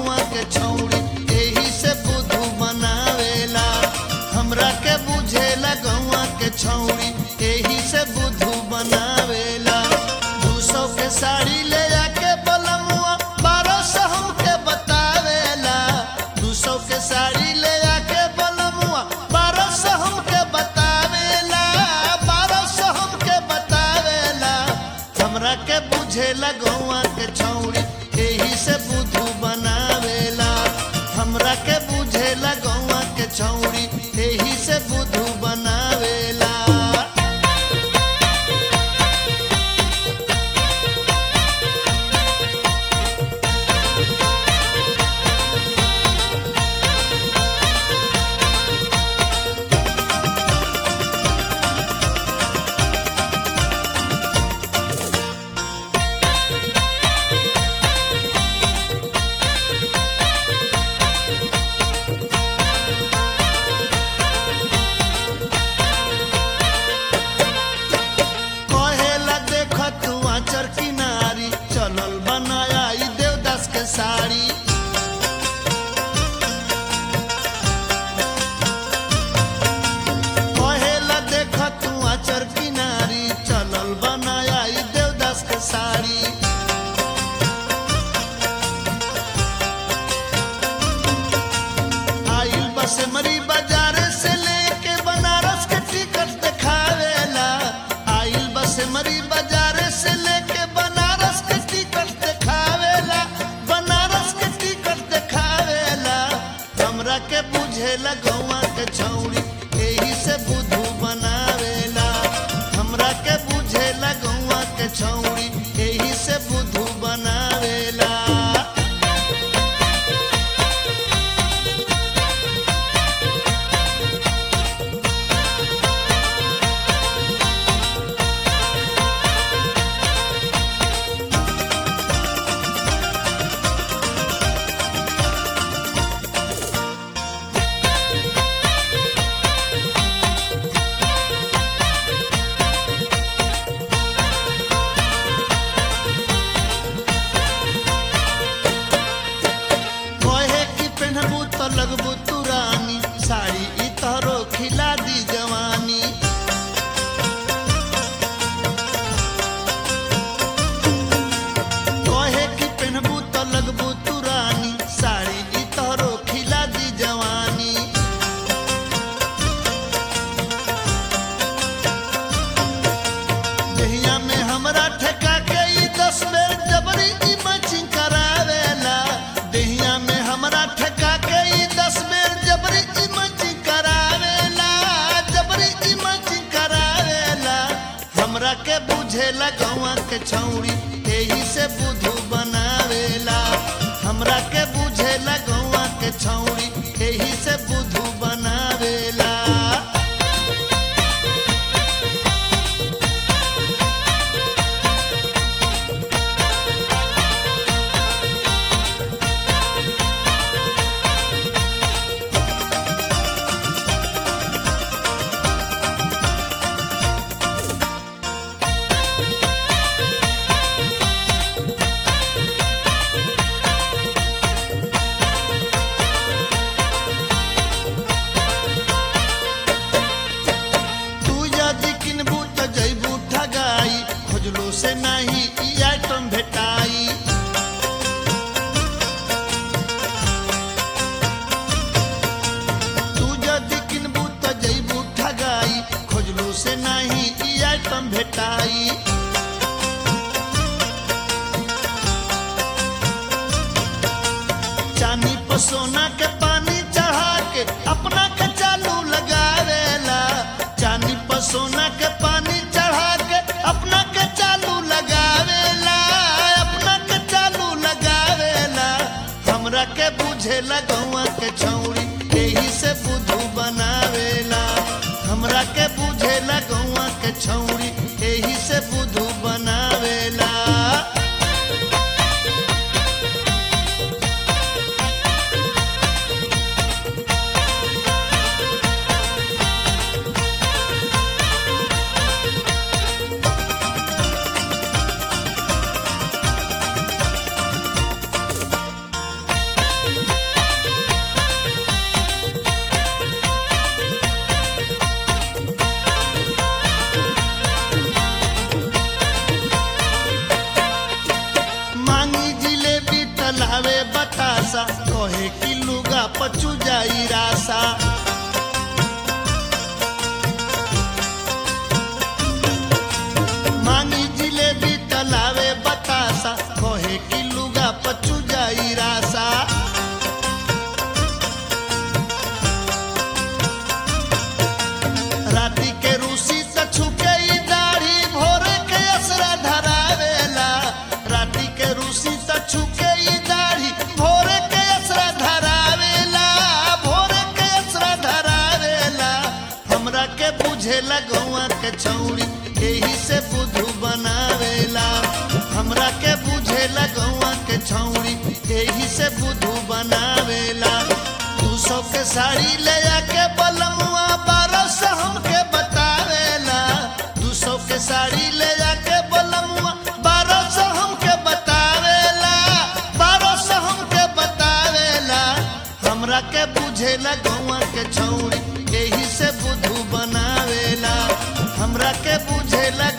गौआ के छौड़ी एही से बुद्धू बनावेला हमरा के बुझेला गौआ के छौड़ी एही से बुद्धू बनावेला दू सौ के साड़ी ले आके बलमुआ बारह सौ हमके बतावेला दू सौ के साड़ी ले आके बलमुआ बारह सौ हमके बतावेला बारह सौ हमके बतावेला हमरा के बुझेला गौआ के छौड़ी एही से बुद्धू बनावेला हमरा के बुझेला गौआ के छौड़ी एही से बुद्धू बनावेला कहेला देख तू आचर किनारी चलल बनाया ई देवदास के साड़ी कहेला देख तू आचर किनारी चलल बनाया ई देवदास के साड़ी आइल बस मरी बाजार से लेके बनारस के टिकट दिखावेला आइल बस मरी बाजार से लेके बनारस के टिकट दिखावेला बनारस के टिकट दिखावेला हमरा के बुझेला गौआ के छौड़ी एही से बुद्धू बनावेला हमरा के बुझेला गौआ के छौड़ी एही से बुद्धू बनावेला कहे कि पेनहबू तो लगबू तू रानी साड़ी ई तोहरो खिला दी जवानी कहे कि पेनहबू तो लगबू तू रानी साड़ी ई तोहरो खिला दी जवानी दहिया में हमरा ठेका के ई दस बेर जबरी ई मैचिंग करावेला दहिया में हमरा ठेका के ई दस बेर जबरी ई मैचिंग करावेला जबरी ई मैचिंग करावेला हमरा के बुझेला गौआ के छौड़ी एही से बुद्धू बनावेला हमरा के बुझेला गौआ के छौड़ी एही से बुद्धू बनावेला तू यदि किनबू त जैबू ठगाई खोजलो से नहीं ई आइटम भेटाई तू यदि किनबू त जैबू ठगाई खोजलो से नहीं ई आइटम भेटाई चांदी पर सोना के पानी चढ़ा के अपना के चालू लगावेला चांदी पर सोना के पानी चढ़ा के अपना के चालू लगावेला अपना के चालू लगावेला हमरा के बुझेला गौआ के छौड़ी एही से बुद्धू बनावेला हमरा के बुझेला गौआ के छौड़ी एही से बुद्धू बनावेला बतासा कहे कि लुगा पचू जाई रासा मांगी जिलेबी तलावे बतासा कहे कि लुगा पचू जाई रासा राती के रूसी त छुके ई दाढ़ी भोरे के असरा धरावेला राती के रूसी त छुके ई दाढ़ी भोरे के असरा धरावेला भोरे के असरा धरावेला हमरा के बुझेला गौआ के छौड़ी एही से बुधु बनावेला हमरा के बुझेला गौआ के छौड़ी एही से बुधु बनावेला दू सौ के साड़ी ले आके बलमुआ बारह सौ हमके बतावेला दू सौ के साड़ी ले आके बलमुआ बारह सौ हमके बतावेला बारह सौ हमके बतावेला हमरा के बुझेला गौआ के छौड़ी एही से बुधु बनावेला हमरा के बुझेला